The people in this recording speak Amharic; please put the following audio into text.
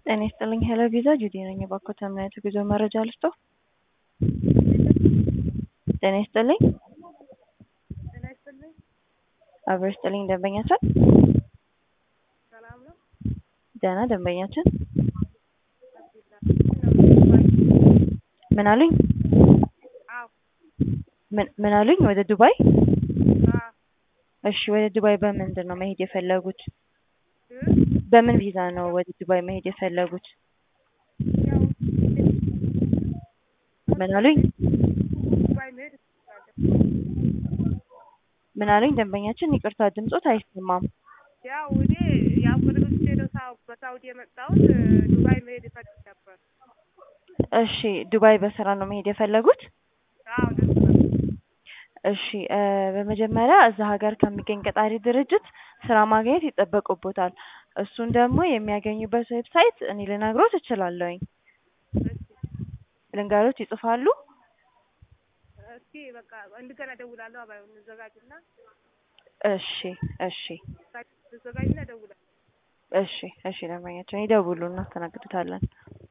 ጤና ይስጥልኝ ሄሎ ቪዛ ጁዲ ነኝ። እባክዎት ምን አይነት የጉዞ መረጃ ልስጥዎ? ጤና ይስጥልኝ ጤና ይስጥልኝ። አብሮ ይስጥልኝ ደንበኛችን ሰላም ነው? ደህና ደንበኛችን አብዱላ ምን አሉኝ? አዎ ምን ምን አሉኝ? ወደ ዱባይ? አዎ እሺ ወደ ዱባይ በምንድን ነው መሄድ የፈለጉት? እ በምን ቪዛ ነው ወደ ዱባይ መሄድ የፈለጉት? ያው ምን አሉኝ? ዱባይ መሄድ እፈልጋለሁ። ምን አሉኝ? ደንበኛችን ይቅርታ ድምጾት አይሰማም። ያው እኔ ያው ከድርጅቴ ነው ሳው- በሳውዲ የመጣሁት እ ዱባይ መሄድ እፈልግ ነበር። እሺ ዱባይ በስራ ነው መሄድ የፈለጉት? አዎ ደስ ነው። እሺ እ በመጀመሪያ እዛ ሀገር ከሚገኝ ቀጣሪ ድርጅት ስራ ማግኘት ይጠበቅቦታል። እሱን ደግሞ የሚያገኙበት ዌብሳይት እኔ ልነግሮት እችላለሁኝ። እሺ ልንገሮት ይጽፋሉ? እስኪ በቃ እንደገና እደውላለሁ። አባይ እንዘጋጅና እሺ እሺ እንዘጋጅና እደውላለሁ። እሺ እሺ ደንበኛችን ይደውሉ እናስተናግዱታለን።